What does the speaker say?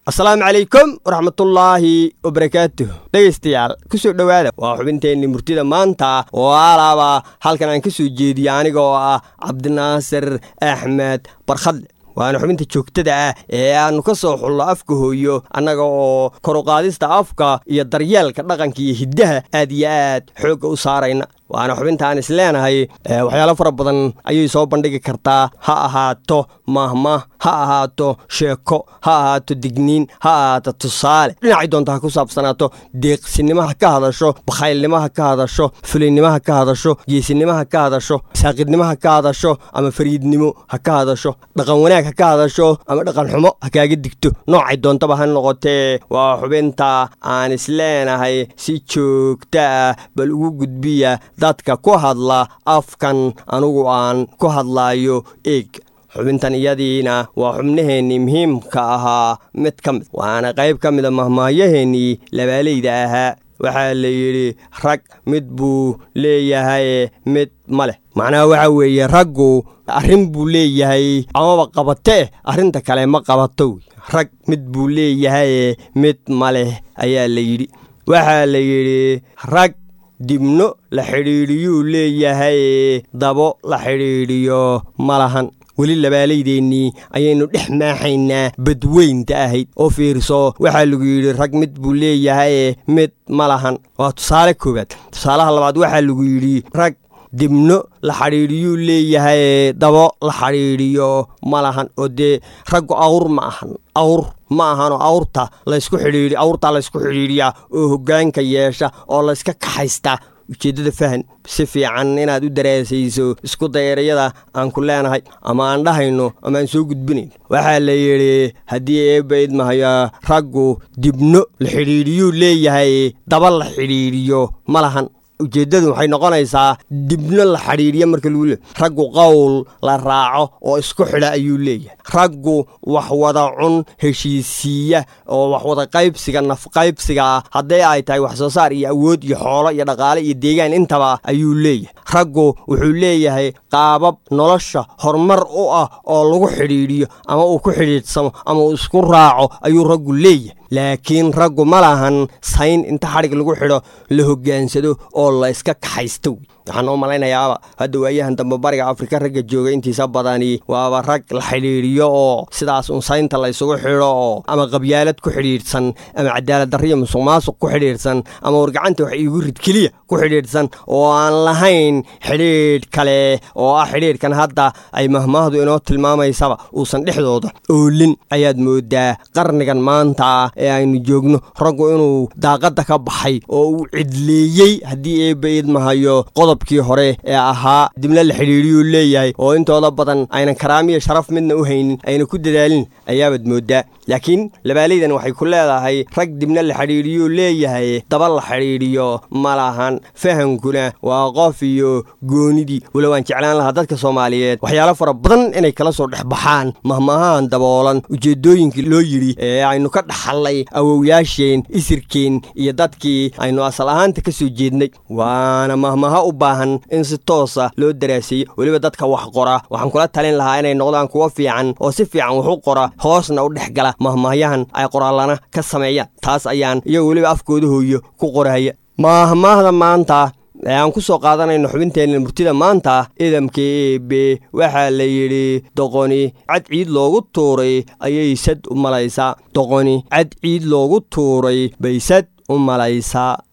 asalaamu calaykum waraxmatullaahi wabarakaatuh dhegaystayaal ku soo dhowaada waa xubinteenni murtida maanta oo alaaba halkan aan ka soo jeediya aniga oo ah cabdinaasir axmed barkhadle waana xubinta joogtada ah ee aannu ka soo xullo afka hooyo annaga oo koruqaadista afka iyo daryeelka dhaqanka iyo hiddaha aad iyo aad xoogga u saarayna waana xubintaan is leenahay waxyaalo fara badan ayay soo bandhigi kartaa ha ahaato mahmah ha ahaato sheeko ha ahaato digniin ha ahaato tusaale dhinacay doonta ha ku saabsanaato deeqsinimo ha ka hadasho bakhaylnimo ha ka hadasho fulinnimo ha ka hadasho geesinimo ha ka hadasho saaqidnimo ha ka hadasho ama fariidnimo ha ka hadasho dhaqan wanaag ha ka hadasho ama dhaqan xumo ha kaaga digto noocay doontaba ha noqotee waa xubinta aan is leenahay si joogta ah bal ugu gudbiya dadka ku hadla afkan anugu aan ku hadlaayo eeg xubintan iyadiina waa xubnaheennii muhiimka ahaa mid ka mid waana qayb ka mida mahmaayaheennii labaalayda ahaa waxaa la yidhi rag mid buu leeyahay mid ma leh macnaha waxaa weeye raggu arrin buu leeyahay amaba qabatee arrinta kale ma qabato rag mid buu leeyahay mid ma leh ayaa la yidhi waxaa la yidhi rag dibno la xidhiidhiyuu leeyahay dabo la xidhiidhiyo ma lahan weli labaalaydeenii ayaynu dhex maaxaynaa badweynta ahayd oo fiirso waxaa lagu yidhi rag mid buu leeyahay mid ma lahan waa tusaale koowaad tusaalaha labaad waxaa lagu yidhi rag dibno la xidhiidhiyuu leeyahay dabo la xidhiidhiyo ma lahan oo dee raggu awr ma ahan awr ma ahanoo awrta laysku xidhiidhi awrtaa laysku xidhiidhiyaa oo hoggaanka yeesha oo layska kaxaystaa ujeeddada fahan si fiican inaad u daraasayso isku dayrayada aan ku leenahay ama aan dhahayno ama aan soo gudbinayn waxaa la yidhi haddii eebba idmahayo raggu dibno la xidhiidhiyuu leeyahay daba la xidhiidhiyo ma lahan ujeeddadu waxay noqonaysaa dibno la xidhiidhiya marka lagu leey raggu qowl la raaco oo isku xidha ayuu leeyahay raggu wax wada cun heshiisiiya oo wax wada qaybsiga nafqaybsiga ah hadday ay tahay wax soo saar iyo awood iyo xoolo iyo dhaqaale iyo deegaan intaba ayuu leeyahay raggu wuxuu leeyahay qaabab nolosha horumar u ah oo lagu xidhiidhiyo ama uu ku xidhiidhsamo ama uu isku raaco ayuu raggu leeyahay laakiin raggu ma lahan sayn inta xadhig lagu xidho la hoggaansado oo la iska kaxaysto waxaan oo malaynayaaba hadda waayahan dambe bariga afrika ragga jooga intiisa badani waaba rag la xidhiidhiyo oo sidaas un saynta la ysugu xidho oo ama qabyaalad ku xidhiidhsan ama cadaalad darriya musuq maasuq ku xidhiidhsan ama wargacanta wax iigu rid keliya ku xidhiidhsan oo aan lahayn xidhiidh kale oo ah xidhiidhkan hadda ay mahmaahdu inoo tilmaamaysaba uusan dhexdooda oolin ayaad moodaa qarnigan maanta ee aynu joogno raggu inuu daaqadda ka baxay oo uu cidleeyey haddii eebba idmahayo qodobkii hore ee ahaa dibna la xidhiidhiyuu leeyahay oo intooda badan aynan karaamiya sharaf midna u haynin ayna ku dadaalin ayaabaad mooddaa laakiin labaalaydan waxay ku leedahay rag dibna la xidhiidhiyuu leeyahay daba la xidhiidhiyo ma lahan fahankuna waa qof iyo goonidii walow aan jeclaan lahaa dadka soomaaliyeed waxyaalo fara badan inay kala soo dhex baxaan mahmahaan daboolan ujeeddooyinkii loo yidhi ee aynu ka dhaxallay awowyaasheen isirkeen iyo dadkii aynu asal ahaanta ka soo jeednay waana mahmaha u baahan in si toosa loo daraaseeyo weliba dadka wax qora waxaan kula talin lahaa inay noqdaan kuwo fiican oo si fiican wax u qora hoosna u dhex gala mahmahyahan ay qoraallana ka sameeyaan taas ayaan iyago weliba afkooda hooyo ku qorahaya mahmaahda maanta ee aan ku soo qaadanayno xubinteenna murtida maanta idamka eebe waxaa la yidhi doqoni cad ciid loogu tuuray ayay sad u malaysaa doqoni cad ciid loogu tuuray bay sad u malaysaa